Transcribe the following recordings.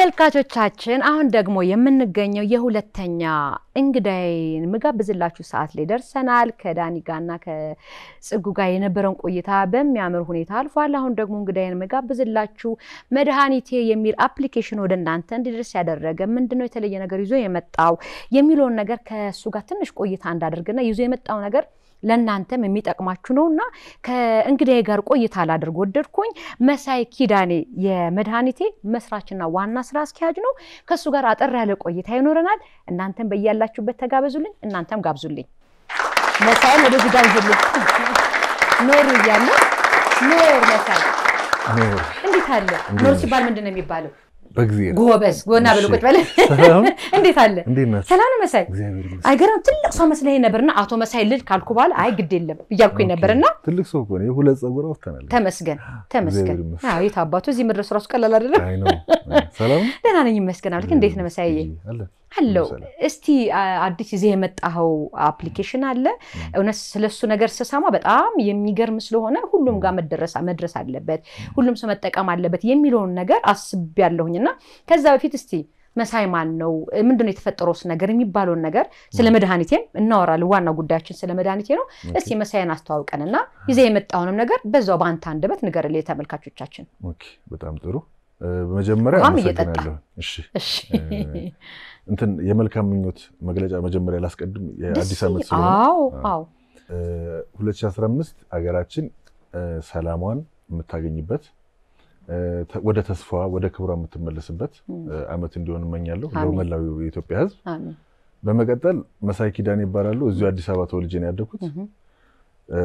ተመልካቾቻችን አሁን ደግሞ የምንገኘው የሁለተኛ እንግዳይን ምጋብዝላችሁ ሰዓት ላይ ደርሰናል። ከዳኒ ጋርና ከጽጉ ጋር የነበረውን ቆይታ በሚያምር ሁኔታ አልፏል። አሁን ደግሞ እንግዳይን ምጋብዝላችሁ መድኃኒቴ የሚል አፕሊኬሽን ወደ እናንተ እንዲደርስ ያደረገ ምንድነው የተለየ ነገር ይዞ የመጣው የሚለውን ነገር ከእሱ ጋር ትንሽ ቆይታ እንዳደርግና ይዞ የመጣው ነገር ለእናንተም የሚጠቅማችሁ ነው እና ከእንግዳዬ ጋር ቆይታ ላደርግ ወደድኩኝ። መሳይ ኪዳኔ የመድኃኒቴ መስራችና ዋና ስራ አስኪያጅ ነው። ከእሱ ጋር አጠር ያለ ቆይታ ይኖረናል። እናንተም በያላችሁበት ተጋበዙልኝ፣ እናንተም ጋብዙልኝ። መሳይም ወደዚህ ጋብዙልኝ። ኖር እያለ ኖር መሳይ እንዴት አለ? ኖር ሲባል ምንድን ነው የሚባለው? በጊዜ ጎበዝ ጎና ብሎ ቁጭ በለ። እንዴት አለ? እንዴት ነህ? ሰላም ነው መሳይ? እግዚአብሔር ይመስገን። አይገርም። ትልቅ ሰው መስለኝ ነበርና አቶ መሳይ ልል ካልኩ በኋላ አይ ግድ የለም እያልኩኝ ነበርና ትልቅ ሰው እኮ ነው። የሁለት ፀጉር አውጥተናል። ተመስገን ተመስገን። እግዚአብሔር ይመስገን። አዎ የት አባቱ እዚህ መድረሱ ራሱ ቀላል አይደለም። አይ ነው። ሰላም ነው? ደህና ነኝ ይመስገን። አልክ እንዴት ነው መሳይ? አለ አለው ሰላም። እስቲ አ- አዲስ ይዘህ የመጣኸው አፕሊኬሽን አለ። እውነት ስለሱ ነገር ስሰማ በጣም የሚገርም ስለሆነ ሁሉም ጋር መደረስ መድረስ አለበት፣ ሁሉም ሰው መጠቀም አለበት የሚለውን ነገር አስቤያለሁኝ እና ከዛ በፊት እስቲ መሳይ ማን ነው? ምንድነው የተፈጠረውስ ነገር የሚባለውን ነገር ስለ መድኃኒቴም እናወራለን። ዋና ጉዳያችን ስለ መድኃኒቴ ነው። እስቲ መሳይን አስተዋውቀንና ይዘህ የመጣውንም ነገር በዛው በአንተ አንደበት ንገርልኝ ተመልካቾቻችን። ኦኬ፣ በጣም ጥሩ። እ፣ በመጀመሪያ ውሃም እየጠጣ። አመሰግናለሁ። እሺ እሺ እ፣ እንትን የመልካም ምኞት መግለጫ መጀመሪያ ላስቀድም። የአዲስ ደስ ዓመት ይል- ስለሆነ አዎ አዎ 2015 ሀገራችን እ፣ ሰላሟን የምታገኝበት እ፣ ተ- ወደ ተስፋዋ ወደ ክብሯ የምትመለስበት እ፣ ዓመት እንዲሆን እመኛለሁ አሜን። ለመላው የኢትዮጵያ ሕዝብ። አሜን። በመቀጠል መሳይ ኪዳን ይባላሉ። እዚሁ አዲስ አበባ ተወልጄ ነው ያደግኩት። እህ፣ እ፣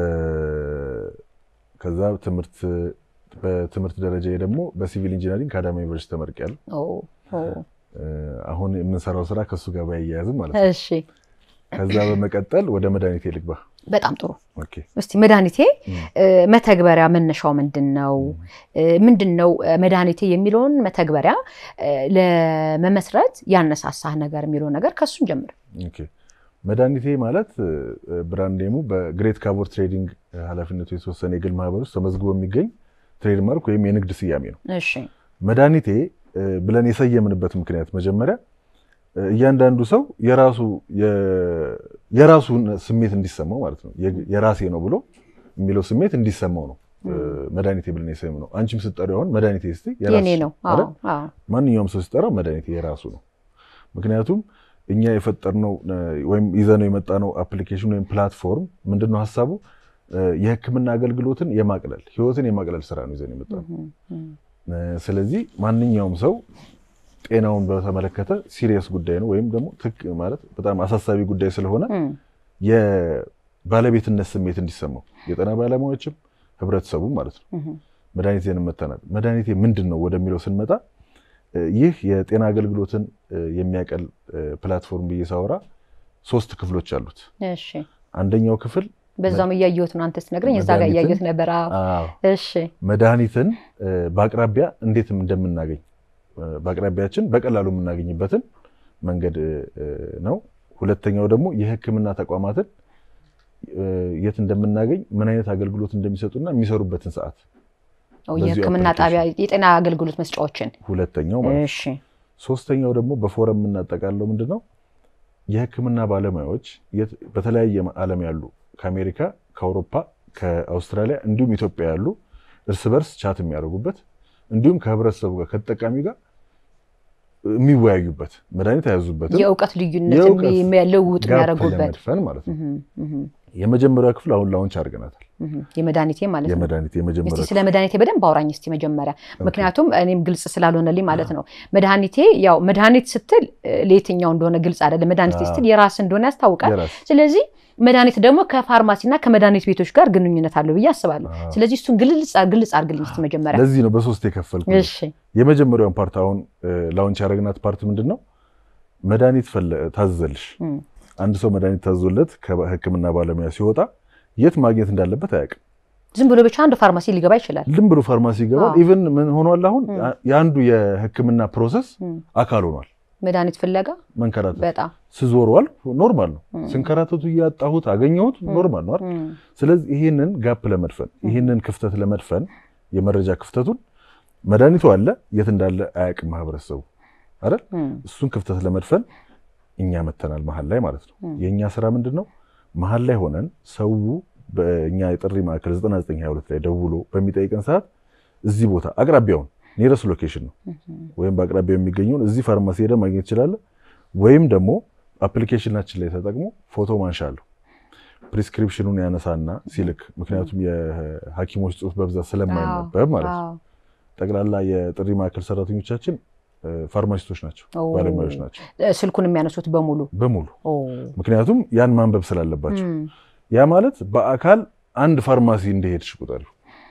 ከዛ ትምህርት በትምህርት ደረጃ ደግሞ በሲቪል ኢንጂነሪንግ ከአዳማ ዩኒቨርሲቲ ተመርቄያለሁ። ኦ ኦ እ፣ አሁን የምንሰራው ስራ ከእሱ ጋር ባያያዝም ማለት ነው። እሺ ከዛ በመቀጠል ወደ መድኃኒቴ ልግባ። በጣም ጥሩ። ኦኬ እስቲ መድኃኒቴ እም። እ፣ መተግበሪያ መነሻው ምንድን ነው? እ፣ ምንድን ነው እ፣ መድኃኒቴ የሚለውን መተግበሪያ እ፣ ለመመስረት ያነሳሳህ ነገር የሚለውን ነገር ከሱን ጀምር። ኦኬ መድኃኒቴ ማለት እ፣ ብራንድ ኔሙ በግሬት ካቦር ትሬዲንግ እ፣ ኃላፊነቱ የተወሰነ የግል ማህበር ውስጥ ተመዝግቦ የሚገኝ ትሬድማርክ ወይም የንግድ ስያሜ ነው። እሺ መድኃኒቴ እ፣ ብለን የሰየምንበት ምክንያት መጀመሪያ እ፣ እያንዳንዱ ሰው የራሱ የ- የራሱን ስሜት እንዲሰማው ማለት ነው የ- የራሴ ነው ብሎ የሚለው ስሜት እንዲሰማው ነው እ፣ መድኃኒቴ ብለን የሰየም ነው። አንቺም ስትጠሪው አሁን መድኃኒቴ ስትይ የኔ የራስሽ ነው። አዎ አይደል? አዎ ማንኛውም ሰው ሲጠራው መድኃኒቴ የራሱ ነው። ምክንያቱም እኛ የፈጠርነው እ፣ ወይም ይዘነው የመጣነው አፕሊኬሽን ወይም ፕላትፎርም ምንድነው ሀሳቡ እ፣ የሕክምና አገልግሎትን የማቅለል ህይወትን የማቅለል ስራ ነው ይዘን የመጣነው። እህ፣ እህ። እ፣ ስለዚህ ማንኛውም ሰው ጤናውን በተመለከተ ሲሪየስ ጉዳይ ነው ወይም ደግሞ ትክ ማለት በጣም አሳሳቢ ጉዳይ ስለሆነ እም፣ የባለቤትነት ስሜት እንዲሰማው የጤና ባለሙያዎችም ህብረተሰቡ ማለት ነው እህ፣ መድኃኒቴን መተናል። መድኃኒቴ ምንድን ነው ወደሚለው ስንመጣ እ፣ ይህ የጤና አገልግሎትን እ፣ የሚያቀል እ፣ ፕላትፎርም ብዬ ሳወራ ሶስት ክፍሎች አሉት። እሺ አንደኛው ክፍል በዛም እያየሁት ነው አንተ ስትነግረኝ እዛ ጋር መድኃኒትን- እያየሁት ነበር። አዎ አዎ፣ እሺ መድኃኒትን እ፣ በአቅራቢያ እንዴት እንደምናገኝ እ፣ በአቅራቢያችን በቀላሉ የምናገኝበትን መንገድ እ፣ እ፣ ነው። ሁለተኛው ደግሞ የህክምና ተቋማትን እ፣ የት እንደምናገኝ ምን አይነት አገልግሎት እንደሚሰጡና የሚሰሩበትን ሰዓት ኦ፣ በዚሁ የህክምና አፕሊኬሽን። ጣቢያ የጤና አገልግሎት መስጫዎችን ሁለተኛው ማለት ነው። እሺ ሶስተኛው ደግሞ በፎረም የምናጠቃለው ምንድን ነው? የህክምና ባለሙያዎች የት- በተለያየ ዓለም ያሉ ከአሜሪካ፣ ከአውሮፓ፣ ከአውስትራሊያ እንዲሁም ኢትዮጵያ ያሉ እርስ በርስ ቻት የሚያደርጉበት እንዲሁም ከህብረተሰቡ ጋር ከተጠቃሚ ጋር የሚወያዩበት መድኃኒት አያዙበትም የእውቀት ልዩነት የእውቀት የሚ- ልውውጥ ጋፕ የሚያደርጉበት ለመድፈን ማለት ነው። እህ፣ እህ፣ የመጀመሪያው ክፍል አሁን ላውንች አድርገናታል። እህ። የመድኃኒቴ ማለት ነው። የመድኃኒት እስቲ የመጀመሪያው ስለ መድኃኒቴ በደንብ አውራኝ እስቲ መጀመሪያ። ምክንያቱም እኔም ግልጽ ስላልሆነልኝ ማለት ነው። መድኃኒቴ ያው መድኃኒት ስትል እ፣ ለየትኛው እንደሆነ ግልጽ አይደለም። መድኃኒቴ አዎ። ስትል የራስ እንደሆነ ያስታውቃል። የራስ ስለዚህ መድኃኒት ደግሞ ከፋርማሲና ከመድኃኒት ቤቶች ጋር ግንኙነት አለው ብዬ አስባለሁ። አዎ። ስለዚህ እሱን ግልጽ ግልጽ አድርግልኝ እስቲ መጀመሪያ። ለዚህ ነው በሶስት የከፈልኩት። እሺ የመጀመሪያውን ፓርት አሁን ላውንች ያደረግናት ፓርት ምንድን ነው? መድኃኒት ፈለ- ታዘዘልሽ እም፣ አንድ ሰው መድኃኒት ታዞለት ከሕክምና ባለሙያ ሲወጣ የት ማግኘት እንዳለበት አያውቅም። ዝም ብሎ ብቻ አንድ ፋርማሲ ሊገባ ይችላል። ልም ብሎ ፋርማሲ ይገባል። አዎ። ኢቨን ምን ሆኗል አሁን እም። የአንዱ የሕክምና ፕሮሰስ እም፣ አካል ሆኗል። መድኃኒት ፍለጋ መንከራተት በጣም ስዞረዋል ኖርማል ነው። እም፣ ስንከራተቱ እያጣሁት አገኘሁት ኖርማል ነው አይደል? እም፣ ስለዚህ ይህንን ጋፕ ለመድፈን ይህንን ክፍተት ለመድፈን የመረጃ ክፍተቱን መድኃኒቱ አለ የት እንዳለ አያውቅም ማህበረሰቡ። አይደል? እም፣ እሱን ክፍተት ለመድፈን እኛ መተናል መሀል ላይ ማለት ነው። እም፣ የእኛ ስራ ምንድን ነው? መሀል ላይ ሆነን ሰው በእኛ የጥሪ ማዕከል 9922 ላይ ደውሎ በሚጠይቀን ሰዓት እዚህ ቦታ አቅራቢያውን ኒረስ ሎኬሽን ነው እም፣ ወይም በአቅራቢያው የሚገኘውን እዚህ ፋርማሲ ሄደ ማግኘት ይችላል። ወይም ደግሞ አፕሊኬሽናችን ላይ ተጠቅሞ ፎቶ ማንሻ አለው ፕሪስክሪፕሽኑን ያነሳና ሲልክ፣ ምክንያቱም የሐኪሞች ጽሑፍ በብዛት ስለማይነበብ ማለት ነው። አዎ። ጠቅላላ የጥሪ ማዕከል ሰራተኞቻችን እ፣ ፋርማሲስቶች ናቸው፣ ኦ፣ ባለሙያዎች ናቸው እ፣ ስልኩን የሚያነሱት በሙሉ በሙሉ ኦ፣ ምክንያቱም ያን ማንበብ ስላለባቸው እም፣ ያ ማለት በአካል አንድ ፋርማሲ እንደሄድሽ ቁጠሪው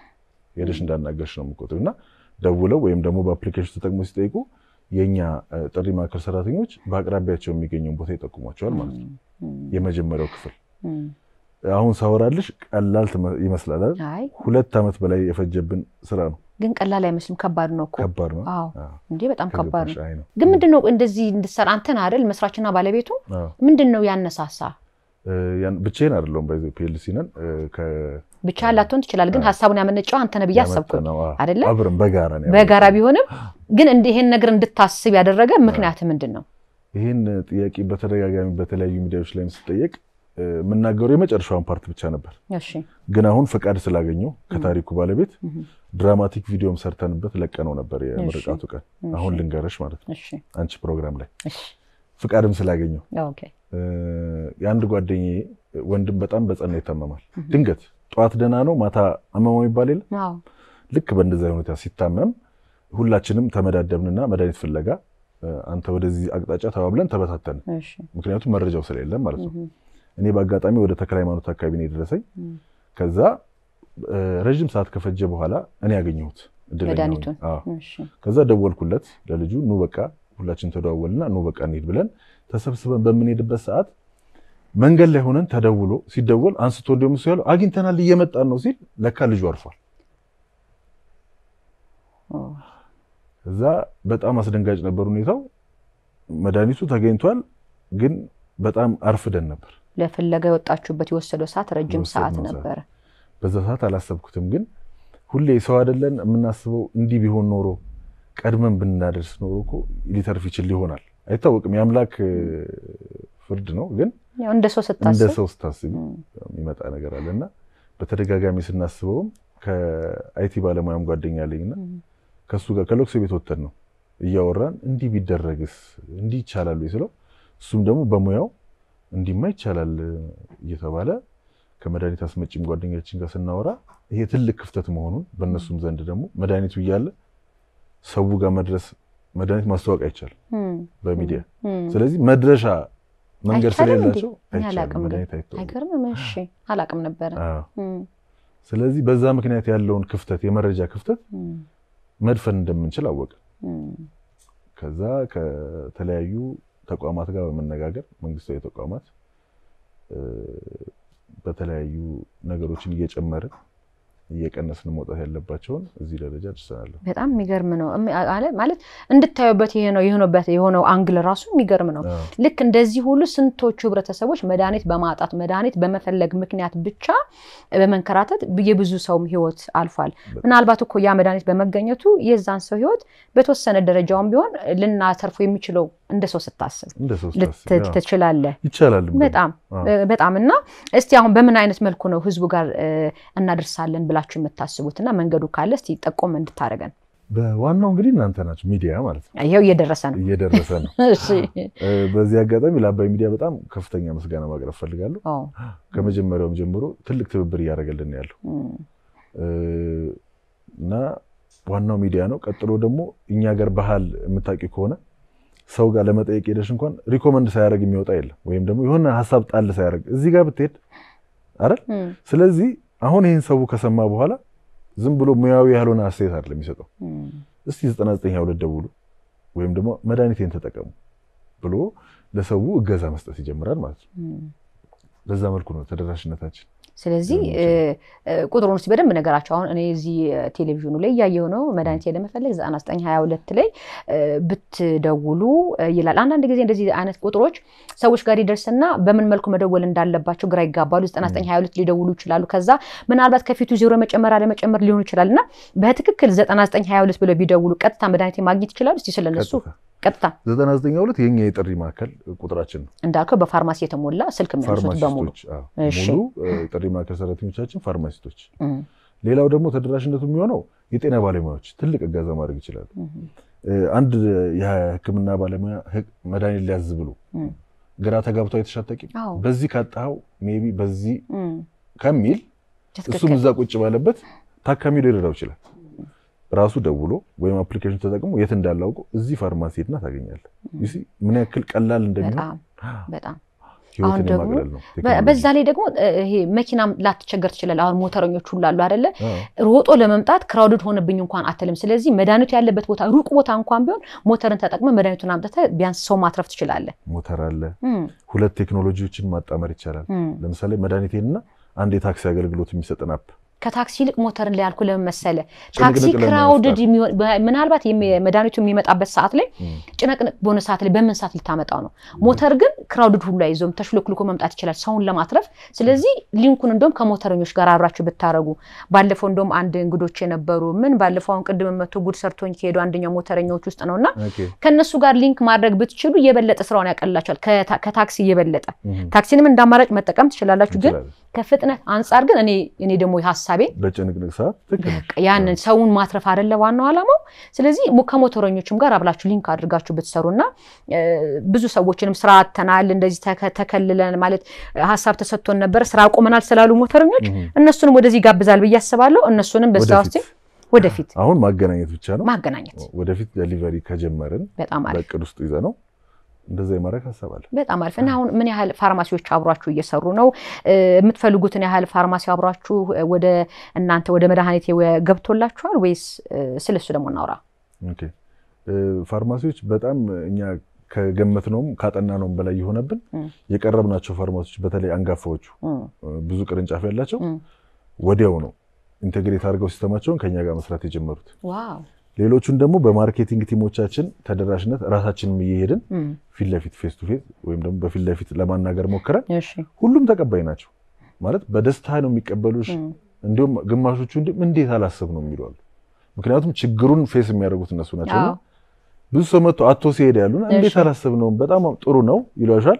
ሄደሽ እንዳናገርሽ ነው የምቆጥሪው እና ደውለው ወይም ደግሞ በአፕሊኬሽን ተጠቅሞ ሲጠይቁ የእኛ እ፣ ጥሪ ማዕከል ሰራተኞች በአቅራቢያቸው የሚገኘውን ቦታ ይጠቁሟቸዋል ማለት ነው። እም፣ የመጀመሪያው ክፍል እም። አሁን ሳወራልሽ ቀላል ትመ- ይመስላል አይደል? አይ ሁለት ዓመት በላይ የፈጀብን ስራ ነው። ግን ቀላል አይመስልም። ከባድ ነው እኮ ከባድ ነው። አዎ አዎ፣ እንዴ በጣም ከባድ ከገባሽ ነው። አይ ነው። ግን ምንድን ነው እንደዚህ እንድትሰራ አንተን አይደል መስራችና ባለቤቱ አዎ። ምንድን ነው ያነሳሳ? እ፣ ያን- ብቻዬን አይደለሁም በዚህ ፒኤልሲ ነን እ፣ ከ- ብቻ ላትሆን ትችላል። ግን አዎ። ሀሳቡን ያመነጨው አንተ ነህ ብዬ አሰብኩኝ። ያመጣነው፣ አዎ። አይደለ? አብረን በጋራ ነው በጋራ ያመጣነው። ቢሆንም ግን እንደ ይሄን ነገር እንድታስብ ያደረገ ምክንያት ምንድን ነው? ይህን ጥያቄ በተደጋጋሚ በተለያዩ ሚዲያዎች ላይም ስጠየቅ እ፣ የምናገረው የመጨረሻውን ፓርት ብቻ ነበር። እሺ ግን አሁን ፈቃድ ስላገኘው ከታሪኩ ባለቤት እህ፣ ድራማቲክ ቪዲዮም ሰርተንበት ለቀነው ነበር የምርቃቱ ቀን። እሺ። አሁን ልንገረሽ ማለት ነው እሺ አንቺ ፕሮግራም ላይ እሺ ፍቃድም ስላገኘው ኦኬ እ፣ የአንድ ጓደኛዬ ወንድም በጣም በጸና ይታመማል። ድንገት ጠዋት ደህና ነው ማታ አመማው ይባል የለ አዎ ልክ በእንደዚያ ሁኔታ ሲታመም ሁላችንም ተመዳደብንና መድኃኒት ፍለጋ እ፣ አንተ ወደዚህ አቅጣጫ ተባብለን ተበታተን። እሺ ምክንያቱም መረጃው ስለሌለም ማለት ነው። እህ፣ እኔ በአጋጣሚ ወደ ተክለ ሃይማኖት አካባቢ ነው የደረሰኝ። እህ፣ ከዛ እ፣ ረዥም ሰዓት ከፈጀ በኋላ እኔ ያገኘሁት እድለኛ ሆኜ። መድኃኒቱን አዎ። እሺ ከዛ ደወልኩለት ለልጁ ኑ በቃ ሁላችን ተደዋወልና ኑ በቃ እንሂድ ብለን ተሰብስበን በምንሄድበት ሰዓት መንገድ ላይ ሆነን ተደውሎ ሲደወል አንስቶ እንዲሁም እሱ ያለው አግኝተናል እየመጣን ነው ሲል ለካ ልጁ አርፏል። ኦ፣ እዛ በጣም አስደንጋጭ ነበር ሁኔታው። መድኃኒቱ ተገኝቷል፣ ግን በጣም አርፍደን ነበር። ለፍለጋ የወጣችሁበት የወሰደው ሰዓት ረጅም ሰዓት የወሰድነው ሰዓት። ነበረ። በዛ ሰዓት አላሰብኩትም፣ ግን ሁሌ ሰው አይደለን የምናስበው እንዲህ ቢሆን ኖሮ ቀድመን ብናደርስ ኖሮ እኮ ሊተርፍ ይችል ይሆናል። አይታወቅም፣ የአምላክ እ፣ ፍርድ ነው። ግን ያው እንደ ሰው እንደ ስታስብ ሰው ስታስቢ እም፣ የሚመጣ ነገር አለ እና በተደጋጋሚ ስናስበውም ከአይቲ ባለሙያም ጓደኛ አለኝና እም፣ ከእሱ ጋር ከለቅሶ ቤት ወተን ነው እያወራን እንዲህ ቢደረግስ እንዲህ ይቻላል ወይ ስለው እሱም ደግሞ በሙያው እንዲህማ ይቻላል እየተባለ ከመድኃኒት አስመጪም ጓደኛችን ጋር ስናወራ ይሄ ትልቅ ክፍተት መሆኑን በእነሱም ዘንድ ደግሞ መድኃኒቱ እያለ ሰው ጋር መድረስ መድኃኒት ማስታወቅ አይቻልም እም፣ በሚዲያ እም። ስለዚህ መድረሻ መንገድ አይቻልም እንዴ? ስለሌላቸው እኔ አይቻልም አላቅም ግን። መድኃኒት አይተዋወቅም። አይገርምም? እሺ አላቅም ነበረ። አዎ። እም፣ ስለዚህ በዛ ምክንያት ያለውን ክፍተት የመረጃ ክፍተት እም፣ መድፈን እንደምንችል አወቅን። እም፣ ከዛ ከተለያዩ ተቋማት ጋር በመነጋገር መንግስታዊ ተቋማት እ፣ በተለያዩ ነገሮችን እየጨመርን እየቀነስን መውጣት ያለባቸውን እዚህ ደረጃ ደርሰናል። በጣም የሚገርም ነው እሚ- አለ- ማለት እንድታዩበት ይሄ ነው የሆነበት የሆነው አንግል ራሱ የሚገርም ነው። አዎ፣ ልክ እንደዚህ ሁሉ ስንቶቹ ህብረተሰቦች መድኃኒት በማጣት መድኃኒት በመፈለግ ምክንያት ብቻ በመንከራተት የብዙ ሰውም ህይወት አልፏል። ምናልባት እኮ ያ መድኃኒት በመገኘቱ የዛን ሰው ህይወት በተወሰነ ደረጃውን ቢሆን ልናተርፉ የሚችለው እንደ ሰው ስታስብ እንደ ሰው ልት- ስታስቢ፣ አዎ፣ ትችላለህ። ይቻላል። በጣም አዎ። እ፣ በጣም እና እስቲ አሁን በምን አይነት መልኩ ነው ህዝቡ ጋር እ፣ እናደርሳለን ብላችሁ የምታስቡት እና መንገዱ ካለ እስቲ ጠቆም እንድታደርገን። በዋናው እንግዲህ እናንተ ናችሁ ሚዲያ ማለት ነው። ይኸው እየደረሰ ነው። እየደረሰ ነው። እሺ። እ፣ በዚህ አጋጣሚ ለአባይ ሚዲያ በጣም ከፍተኛ ምስጋና ማቅረብ ፈልጋለሁ። ኦ፣ ከመጀመሪያውም ጀምሮ ትልቅ ትብብር እያደረገልን ነው ያለው እም፣ እ፣ እና ዋናው ሚዲያ ነው። ቀጥሎ ደግሞ እኛ ሀገር ባህል የምታውቂ ከሆነ ሰው ጋር ለመጠየቅ ሄደሽ እንኳን ሪኮመንድ ሳያደርግ የሚወጣ የለም፣ ወይም ደግሞ የሆነ ሀሳብ ጣል ሳያደርግ እዚህ ጋር ብትሄድ አይደል። እም፣ ስለዚህ አሁን ይህን ሰው ከሰማ በኋላ ዝም ብሎ ሙያዊ ያልሆነ አስተያየት አይደለም የሚሰጠው። እም። እስቲ 9922 ደውሉ ወይም ደግሞ መድኃኒቴን ተጠቀሙ ብሎ ለሰው እገዛ መስጠት ይጀምራል ማለት ነው። እም። በዛ መልኩ ነው ተደራሽነታችን። ስለዚህ እ፣ እ፣ ቁጥሩን እስኪ በደንብ ነገራቸው። አሁን እኔ እዚህ እ፣ ቴሌቪዥኑ ላይ እያየሁ ነው። መድኃኒት ለመፈለግ 9922 ላይ እ፣ ብትደውሉ እ፣ ይላል። አንዳንድ ጊዜ እንደዚህ አይነት ቁጥሮች ሰዎች ጋር ይደርስና በምን መልኩ መደወል እንዳለባቸው ግራ ይጋባሉ። 9922 ሊደውሉ ይችላሉ። ከዛ ምናልባት ከፊቱ ዜሮ መጨመር አለመጨመር ሊሆን ይችላል እና በትክክል 9922 ብለው ቢደውሉ ቀጥታ መድኃኒት ማግኘት ይችላሉ። እስቲ ስለነሱ ቀጥታ ቀጥታ 992 የኛ የጥሪ ማዕከል ቁጥራችን ነው። እንዳልከው በፋርማሲ የተሞላ ስልክ የሚያነሱት በሙሉ ፋርማሲስቶች አዎ፣ እሺ። ሙሉ እ፣ ጥሪ ማዕከል ሰራተኞቻችን ፋርማሲስቶች። እም፣ ሌላው ደግሞ ተደራሽነቱ የሚሆነው የጤና ባለሙያዎች ትልቅ እገዛ ማድረግ ይችላሉ። እም፣ እ፣ አንድ የሕክምና ባለሙያ ህግ- መድኃኒት ሊያዝ ብሎ እም፣ ግራ ተጋብቶ የተሻጠቂ አዎ፣ በዚህ ካጣኸው ሜቢ በዚህ እም፣ ከሚል ትክክል። እሱም እዛ ቁጭ ባለበት ታካሚው ሊረዳው ይችላል። ራሱ ደውሎ ወይም አፕሊኬሽን ተጠቅሞ የት እንዳላውቁ እዚህ ፋርማሲ ሄድና ታገኛለህ። You see ምን ያክል ቀላል እንደሚሆን በጣም በጣም ህይወትን አሁን ደግሞ የማቅለል ነው። በ- ቴክኖሎጂ። በዛ ላይ ደግሞ እ፣ ይሄ መኪናም ላትቸገር ትችላለህ። አሁን ሞተረኞች ሁሉ አሉ አይደለ? አዎ፣ ሮጦ ለመምጣት ክራውድድ ሆነብኝ እንኳን አትልም። ስለዚህ መድኃኒቱ ያለበት ቦታ ሩቅ ቦታ እንኳን ቢሆን ሞተርን ተጠቅመ መድኃኒቱን አምጥተህ ቢያንስ ሰው ማትረፍ ትችላለህ። ሞተር አለ። እም፣ ሁለት ቴክኖሎጂዎችን ማጣመር ይቻላል። እም። ለምሳሌ መድኃኒቴንና አንድ የታክሲ አገልግሎት የሚሰጥን አፕ ከታክሲ ይልቅ ሞተርን ላይ ያልኩ ለምን መሰለ? ጭንቅንቅ ታክሲ ለመፍጠር። ክራውድድ የሚሆን በ- ምናልባት የሚ- መድኃኒቱ የሚመጣበት ሰዓት ላይ እም፣ ጭነቅንቅ በሆነ ሰዓት ላይ በምን ሰዓት ልታመጣው ነው? ሞተር ግን ክራውድድ ሁሉ አይዞም ተሽሎክልኮ መምጣት ይችላል ሰውን ለማትረፍ። ስለዚህ ሊንኩን እንደውም ከሞተረኞች ጋር አብራችሁ ብታረጉ። ባለፈው እንደውም አንድ እንግዶች የነበሩ ምን ባለፈው አሁን ቅድም መቶ ጉድ ሰርቶኝ ከሄዱ አንደኛው ሞተረኛዎች ውስጥ ነውና ኦኬ፣ ከእነሱ ጋር ሊንክ ማድረግ ብትችሉ የበለጠ ስራውን ያቀልላቸዋል። ከታ- ከታክሲ የበለጠ እም፣ ታክሲንም እንደ አማራጭ መጠቀም ትችላላችሁ። ግን እንችላለን። ከፍጥነት አንጻር ግን እኔ እኔ ደግሞ ሀሳቤ በጭንቅንቅ ሰዓት ትክክል ነሽ። በቃ ያንን ሰውን ማትረፍ አይደለ ዋናው ዓላማው። ስለዚህ ሞ- ከሞተረኞችም ጋር አብላችሁ ሊንክ አድርጋችሁ ብትሰሩና እ፣ ብዙ ሰዎችንም ስራ አጥተናል እንደዚህ ተከ- ተከልለን ማለት እ፣ ሀሳብ ተሰጥቶን ነበር ስራ አቁመናል ስላሉ ሞተረኞች እም፣ እነሱንም ወደዚህ ጋብዛል ብዬ አስባለሁ። እነሱንም በዛ ውስጥ ወደፊት ወደፊት አሁን ማገናኘት ብቻ ነው። ማገናኘት ወደፊት ደሊቨሪ ከጀመርን በጣም አሪፍ በእቅድ ውስጥ ይዘ ነው እንደዛ የማድረግ ሀሳብ አለ። በጣም አሪፍ እና አሁን ምን ያህል ፋርማሲዎች አብሯችሁ እየሰሩ ነው? እ፣ የምትፈልጉትን ያህል ፋርማሲ አብሯችሁ እ፣ ወደ እናንተ ወደ መድኃኒቴ ወ- ገብቶላችኋል ወይስ እ፣ ስለሱ ደግሞ እናውራ። ኦኬ እ፣ ፋርማሲዎች በጣም እኛ ከገመትነውም ካጠናነውም በላይ የሆነብን እም። የቀረብናቸው ፋርማሲዎች በተለይ አንጋፋዎቹ እም፣ እ፣ ብዙ ቅርንጫፍ ያላቸው እም። ወዲያው ነው ኢንቴግሬት አድርገው ሲስተማቸውን ከኛ ጋር መስራት የጀመሩት። ዋው ሌሎቹን ደግሞ በማርኬቲንግ ቲሞቻችን ተደራሽነት ራሳችንም እየሄድን እም፣ ፊት ለፊት ፌስ ቱ ፌስ ወይም ደግሞ በፊት ለፊት ለማናገር ሞክረን እሺ ሁሉም ተቀባይ ናቸው ማለት በደስታ ነው የሚቀበሉሽ። እም፣ እንዲሁም ግማሾቹ እንዲ- እንዴት አላስብ ነው የሚሉ አሉ። ምክንያቱም ችግሩን ፌስ የሚያደርጉት እነሱ ናቸው። እና አዎ። ብዙ ሰው መጥቶ አቶ ሲሄድ ያሉን እንዴት እሺ። አላስብ ነው በጣም ጥሩ ነው ይሏሻል።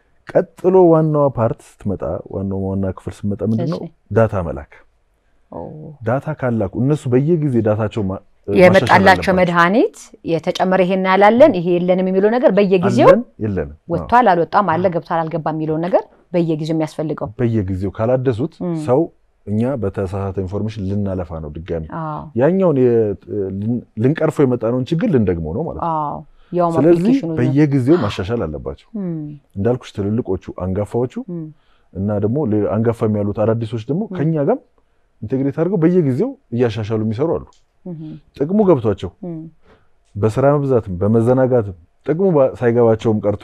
ቀጥሎ ዋናዋ ፓርት ስትመጣ ዋናው ዋና ክፍል ስትመጣ ምንድን ነው እሺ። ዳታ መላክ። ኦ። ዳታ ካላኩ እነሱ በየጊዜ ዳታቸው ማ- ማሻሻል የመጣላቸው አለባቸው። መድኃኒት የተጨመረ ይሄን ያላለን ይሄ የለንም የሚለው ነገር በየጊዜው አለን የለንም አዎ። ወጥቷል አልወጣም አለ ገብቷል አልገባም የሚለውን ነገር በየጊዜው የሚያስፈልገው በየጊዜው ካላደሱት እም። ሰው እኛ በተሳሳተ ኢንፎርሜሽን ልናለፋ ነው ድጋሚ አዎ ያኛውን የ- ልን- ልንቀርፈው የመጣነውን ችግር ልንደግመው ነው ማለት ነው። አዎ ያውም ስለዚህ አፕሊኬሽኑ በየጊዜው ማሻሻል አለባቸው። እም፣ እንዳልኩሽ ትልልቆቹ አንጋፋዎቹ እም፣ እና ደግሞ ሌላ- አንጋፋ የሚያሉት አዳዲሶች ደግሞ ከኛ ጋር ኢንቴግሬት አድርገው በየጊዜው እያሻሻሉ የሚሰሩ አሉ። እም፣ ጥቅሙ ገብቷቸው እም፣ በስራ መብዛትም በመዘናጋትም ጥቅሙ ባ- ሳይገባቸውም ቀርቶ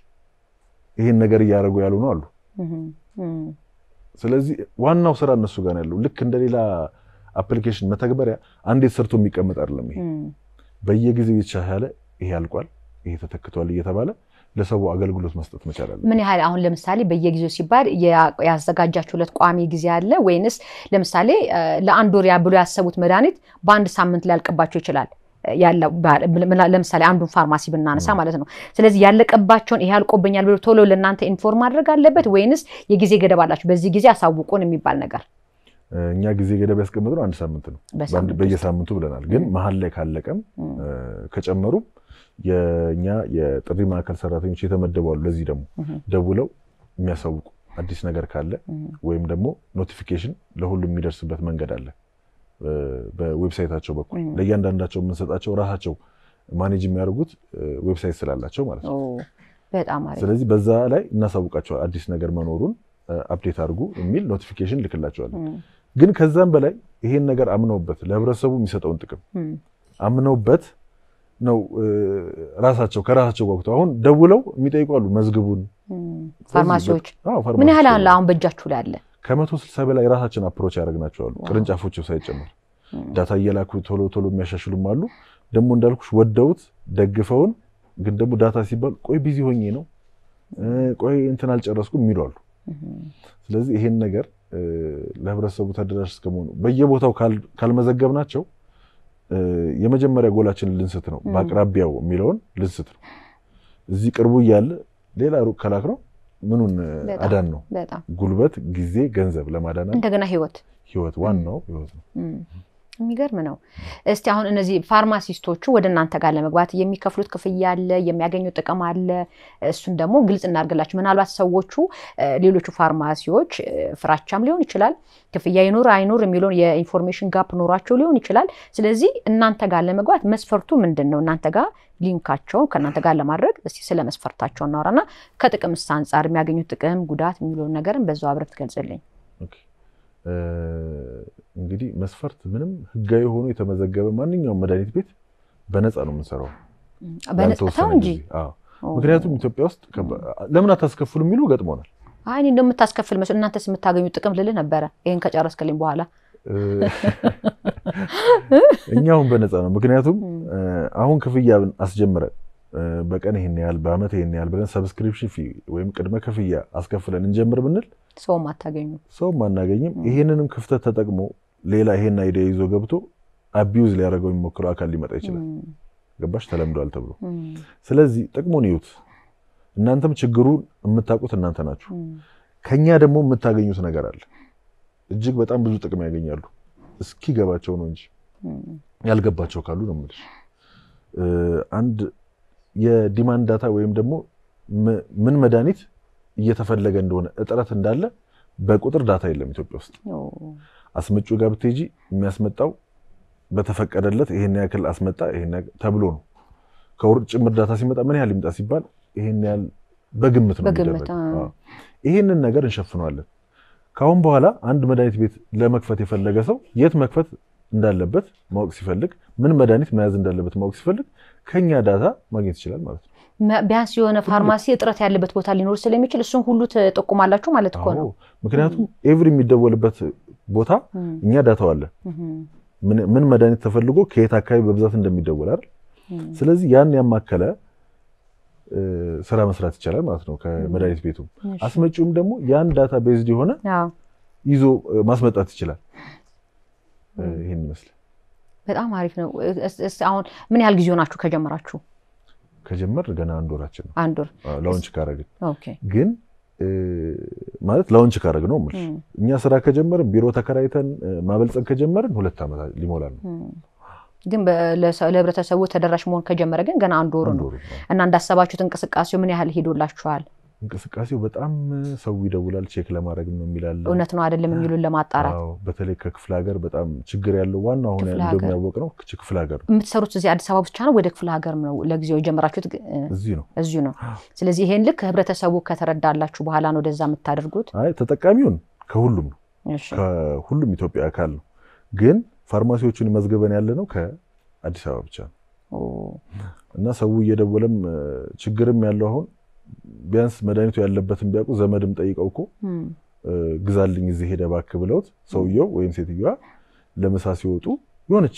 ይህን ነገር እያደረጉ ያሉ ነው አሉ። እም፣ እም፣ ስለዚህ ዋናው ስራ እነሱ ጋር ነው ያለው። ልክ እንደሌላ አፕሊኬሽን መተግበሪያ አንዴ ሰርቶ የሚቀመጥ አይደለም። ይሄ እም። በየጊዜው የተሻሻለ ይሄ አልቋል፣ ይሄ ተተክቷል እየተባለ ለሰው አገልግሎት መስጠት መቻል አለ። ምን ያህል አሁን ለምሳሌ በየጊዜው ሲባል ያ- ያዘጋጃችሁለት ቋሚ ጊዜ አለ ወይንስ ለምሳሌ እ፣ ለአንድ ወር ያ ብሎ ያሰቡት መድኃኒት በአንድ ሳምንት ሊያልቅባቸው ይችላል? ያለ ባ- ምን- ለምሳሌ አንዱን ፋርማሲ ብናነሳ ማለት ነው። ስለዚህ ያለቀባቸውን ይሄ አልቆብኛል ብሎ ቶሎ ለእናንተ ኢንፎርም ማድረግ አለበት ወይንስ የጊዜ ገደብ አላችሁ? በዚህ ጊዜ አሳውቁን የሚባል ነገር እኛ ጊዜ ገደብ ያስቀመጥነው አንድ ሳምንት ነው፣ በሳምንት በአንድ- ውስጥ? በየሳምንቱ ብለናል። ግን መሀል ላይ ካለቀም እም፣ እ፣ ከጨመሩም የእኛ የጥሪ ማዕከል ሰራተኞች የተመደቡ አሉ። ለዚህ ደግሞ እም፣ ደውለው የሚያሳውቁ አዲስ ነገር ካለ እም፣ ወይም ደግሞ ኖቲፊኬሽን ለሁሉም የሚደርስበት መንገድ አለ እ፣ በዌብሳይታቸው በኩል እም። ለእያንዳንዳቸው የምንሰጣቸው ራሳቸው ማኔጅ የሚያደርጉት እ፣ ዌብሳይት ስላላቸው ማለት ነው። ኦ፣ በጣም አሪፍ ስለዚህ በዛ ላይ እናሳውቃቸዋል አዲስ ነገር መኖሩን አፕዴት አድርጉ የሚል ኖቲፊኬሽን ልክላቸዋለን። እም፣ ግን ከዛም በላይ ይሄን ነገር አምነውበት ለህብረተሰቡ የሚሰጠውን ጥቅም እም፣ አምነውበት ነው እ፣ ራሳቸው ከራሳቸው ጓጉተው አሁን ደውለው የሚጠይቁ አሉ መዝግቡን እም። ፋርማሲዎች አዎ፣ ምን ፋርማሲዎች ያህል አሁን ደውለው አሁን በእጃችሁ ላይ አለ? ከመቶ ስልሳ በላይ ራሳችን አፕሮች ያደረግናቸው አሉ ቅርንጫፎቹ ሳይጨምር እም፣ ዳታ እየላኩ ቶሎ ቶሎ የሚያሻሽሉም አሉ። ደግሞ እንዳልኩሽ ወደውት ደግፈውን ግን ደግሞ ዳታ ሲባል ቆይ ቢዚ ሆኜ ነው እ፣ ቆይ እንትን አልጨረስኩም የሚሉ አሉ። እም፣ ስለዚህ ይሄን ነገር እ፣ ለህብረተሰቡ ተደራሽ እስከመሆኑ በየቦታው ካል- ካልመዘገብናቸው የመጀመሪያ ጎላችንን ልንስት ነው። በአቅራቢያው የሚለውን ልንስት ነው። እዚህ ቅርቡ እያለ ሌላ ሩቅ ከላክ ነው ምኑን አዳን ነው። ጉልበት፣ ጊዜ፣ ገንዘብ ለማዳን እንደገና ህይወት ህይወት ዋናው ህይወት ነው። የሚገርም ነው። እስቲ አሁን እነዚህ ፋርማሲስቶቹ ወደ እናንተ ጋር ለመግባት የሚከፍሉት ክፍያ አለ፣ የሚያገኙት ጥቅም አለ። እሱን ደግሞ ግልጽ እናድርግላችሁ። ምናልባት ሰዎቹ ሌሎቹ ፋርማሲዎች ፍራቻም ሊሆን ይችላል፣ ክፍያ ይኑር አይኑር የሚለውን የኢንፎርሜሽን ጋፕ ኖሯቸው ሊሆን ይችላል። ስለዚህ እናንተ ጋር ለመግባት መስፈርቱ ምንድን ነው? እናንተ ጋር ሊንካቸውን ከእናንተ ጋር ለማድረግ እስቲ ስለ መስፈርታቸው እናወራና ከጥቅምስ አንጻር የሚያገኙት ጥቅም ጉዳት የሚለውን ነገርን በዛው አብረህ ትገልጽልኝ። እንግዲህ መስፈርት ምንም ህጋዊ ሆኖ የተመዘገበ ማንኛውም መድኃኒት ቤት በነፃ ነው የምንሰራው። በነፃ እንጂ ምክንያቱም ኢትዮጵያ ውስጥ ለምን አታስከፍሉ የሚሉ ገጥሞናል። አይ እኔ እንደምታስከፍል መስሎኝ እናንተስ የምታገኙት ጥቅም ልልህ ነበረ። ይህን ከጨረስክልኝ በኋላ እኛውን በነፃ ነው። ምክንያቱም አሁን ክፍያ አስጀምረን በቀን ይሄን ያህል በአመት ይሄን ያህል ብለን ሰብስክሪፕሽን ፊ ወይም ቅድመ ክፍያ አስከፍለን እንጀምር ብንል ሰውም አታገኙ ሰውም አናገኝም። ይሄንንም ክፍተት ተጠቅሞ ሌላ ይሄን አይዲያ ይዞ ገብቶ አቢዩዝ ሊያደርገው የሚሞክረው አካል ሊመጣ ይችላል። ገባሽ? ተለምዷል ተብሎ ስለዚህ ጥቅሙን ይዩት። እናንተም ችግሩን የምታውቁት እናንተ ናችሁ። ከኛ ደግሞ የምታገኙት ነገር አለ። እጅግ በጣም ብዙ ጥቅም ያገኛሉ። እስኪገባቸው ነው እንጂ ያልገባቸው ካሉ ነው የምልሽ አንድ የዲማንድ ዳታ ወይም ደግሞ ምን መድኃኒት እየተፈለገ እንደሆነ እጥረት እንዳለ በቁጥር ዳታ የለም ኢትዮጵያ ውስጥ። አስመጩ ጋር ብትሄጂ የሚያስመጣው በተፈቀደለት ይሄን ያክል አስመጣ ይሄን ተብሎ ነው። ከውርጭ ጭምር ዳታ ሲመጣ ምን ያህል ይምጣ ሲባል ይሄን ያህል በግምት ነው የሚደረገው። ይሄንን ነገር እንሸፍነዋለን። ከአሁን በኋላ አንድ መድኃኒት ቤት ለመክፈት የፈለገ ሰው የት መክፈት እንዳለበት ማወቅ ሲፈልግ ምን መድኃኒት መያዝ እንዳለበት ማወቅ ሲፈልግ ከኛ ዳታ ማግኘት ይችላል ማለት ነው። ቢያንስ የሆነ ፋርማሲ እጥረት ያለበት ቦታ ሊኖር ስለሚችል እሱን ሁሉ ትጠቁማላችሁ ማለት እኮ ነው። ምክንያቱም ኤቭሪ የሚደወልበት ቦታ እኛ ዳታው አለ። ምን መድኃኒት ተፈልጎ ከየት አካባቢ በብዛት እንደሚደወል አይደል? ስለዚህ ያን ያማከለ ስራ መስራት ይቻላል ማለት ነው ከመድኃኒት ቤቱም። አስመጪውም ደግሞ ያን ዳታ ቤዝድ የሆነ ይዞ ማስመጣት ይችላል። ይህን ይመስላል። በጣም አሪፍ ነው። አሁን ምን ያህል ጊዜ ሆናችሁ ከጀመራችሁ? ከጀመር ገና አንድ ወራችን ነው። አንድ ወር ላውንች ካረግን ግን ማለት ላውንች ካረግ ነው የምልሽ እኛ ስራ ከጀመርን ቢሮ ተከራይተን ማበልጸግ ከጀመርን ሁለት ዓመት ሊሞላል ነው። ግን ለህብረተሰቡ ተደራሽ መሆን ከጀመረ ግን ገና አንድ ወሩ ነው እና እንዳሰባችሁት እንቅስቃሴው ምን ያህል ሄዶላችኋል? እንቅስቃሴው በጣም ሰው ይደውላል፣ ቼክ ለማድረግ ነው የሚላል። እውነት ነው አይደለም የሚሉን ለማጣራት በተለይ ከክፍለ ሀገር በጣም ችግር ያለው ዋና አሁን እንደሚያወቅ ነው ክፍለ ሀገር ነው። የምትሰሩት እዚህ አዲስ አበባ ብቻ ነው? ወደ ክፍለ ሀገር ነው ለጊዜው የጀመራችሁት? እዚሁ ነው እዚሁ ነው። ስለዚህ ይሄን ልክ ህብረተሰቡ ከተረዳላችሁ በኋላ ነው ወደዛ የምታደርጉት? አይ ተጠቃሚውን ከሁሉም ነው ከሁሉም ኢትዮጵያ አካል ነው። ግን ፋርማሲዎቹን መዝገበን ያለ ነው ከአዲስ አበባ ብቻ ነው እና ሰው እየደወለም ችግርም ያለው አሁን ቢያንስ መድኃኒቱ ያለበትን ቢያውቁ ዘመድም ጠይቀው እኮ ግዛልኝ እዚህ ሄደ እባክህ ብለውት ሰውየው ወይም ሴትዮዋ ለምሳ ሲወጡ የሆነች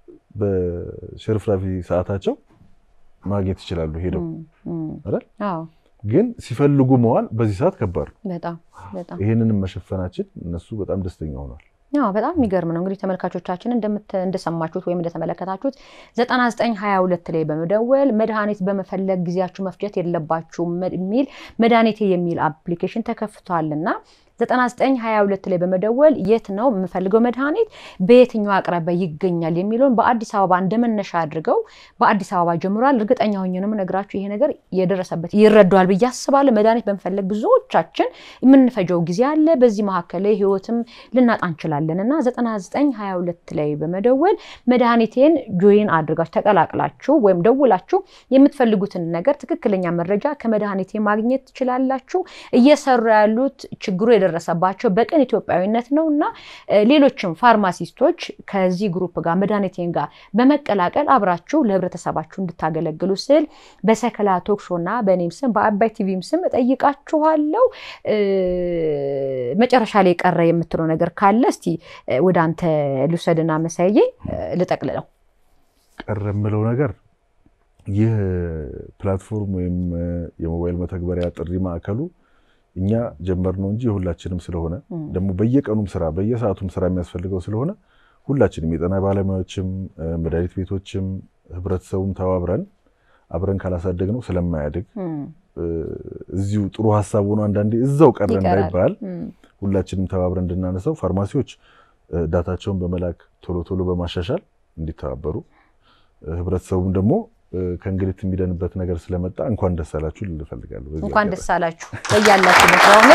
በሽርፍራፊ ሰዓታቸው ማግኘት ይችላሉ ሄደው አይደል? ግን ሲፈልጉ መዋል በዚህ ሰዓት ከባድ ነው። ይህንንም መሸፈናችን እነሱ በጣም ደስተኛ ሆኗል። ያው በጣም የሚገርም ነው። እንግዲህ ተመልካቾቻችን እንደሰማችሁት ወይም እንደተመለከታችሁት 9922 ላይ በመደወል መድኃኒት በመፈለግ ጊዜያችሁ መፍጀት የለባችሁም የሚል መድኃኒቴ የሚል አፕሊኬሽን ተከፍቷልና 9922 ላይ በመደወል የት ነው የምፈልገው መድኃኒት በየትኛው አቅራቢያ ይገኛል የሚለውን በአዲስ አበባ እንደመነሻ አድርገው በአዲስ አበባ ጀምሯል። እርግጠኛ ሆኜ ነው የምነግራችሁ ይሄ ነገር የደረሰበት ይረዳዋል ብዬ አስባለሁ። መድኃኒት በመፈለግ ብዙዎቻችን የምንፈጀው ጊዜ አለ። በዚህ መካከል ላይ ህይወትም ልናጣ እንችላለን እና 9922 ላይ በመደወል መድኃኒቴን ጆይን አድርጋችሁ ተቀላቅላችሁ ወይም ደውላችሁ የምትፈልጉትን ነገር ትክክለኛ መረጃ ከመድኃኒቴ ማግኘት ትችላላችሁ። እየሰሩ ያሉት ችግሩ የደረሰባቸው በቅን ኢትዮጵያዊነት ነው እና ሌሎችም ፋርማሲስቶች ከዚህ ግሩፕ ጋር መድኃኒቴን ጋር በመቀላቀል አብራችሁ ለህብረተሰባችሁ እንድታገለግሉ ስል በሰከላ ቶክ ሾው እና በእኔም ስም በአባይ ቲቪም ስም እጠይቃችኋለሁ። መጨረሻ ላይ የቀረ የምትለው ነገር ካለ እስቲ ወደ አንተ ልውሰድና መሳዬ ልጠቅልለው። ቀረ የምለው ነገር ይህ ፕላትፎርም ወይም የሞባይል መተግበሪያ ጥሪ ማዕከሉ እኛ ጀመር ነው እንጂ የሁላችንም ስለሆነ ደግሞ በየቀኑም ስራ በየሰዓቱም ስራ የሚያስፈልገው ስለሆነ ሁላችንም የጤና ባለሙያዎችም መድኃኒት ቤቶችም ህብረተሰቡም ተባብረን አብረን ካላሳደግነው ስለማያድግ እዚሁ ጥሩ ሀሳብ ሆኖ አንዳንዴ እዛው ቀረ እንዳይባል ሁላችንም ተባብረን እንድናነሳው ፋርማሲዎች ዳታቸውን በመላክ ቶሎ ቶሎ በማሻሻል እንዲተባበሩ ህብረተሰቡም ደግሞ ከእንግልት የሚደንበት ነገር ስለመጣ እንኳን ደስ አላችሁ ልል እፈልጋለሁ። እንኳን ደስ አላችሁ በያላችሁበት ሆነ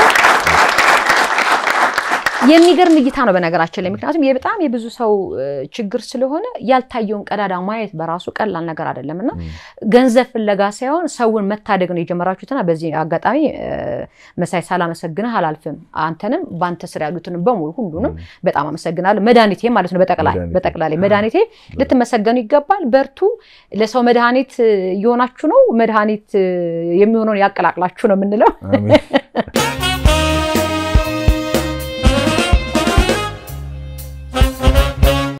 የሚገርም እይታ ነው በነገራችን ላይ ምክንያቱም በጣም የብዙ ሰው ችግር ስለሆነ ያልታየውን ቀዳዳ ማየት በራሱ ቀላል ነገር አይደለም እና ገንዘብ ፍለጋ ሳይሆን ሰውን መታደግ ነው የጀመራችሁትና በዚህ አጋጣሚ መሳይ ሳላመሰግንህ አላልፍም። አንተንም በአንተ ስር ያሉትን በሙሉ ሁሉንም በጣም አመሰግናለሁ። መድኃኒቴ ማለት ነው በጠቅላላይ መድኃኒቴ ልትመሰገኑ ይገባል። በርቱ። ለሰው መድኃኒት እየሆናችሁ ነው። መድኃኒት የሚሆነውን ያቀላቅላችሁ ነው የምንለው።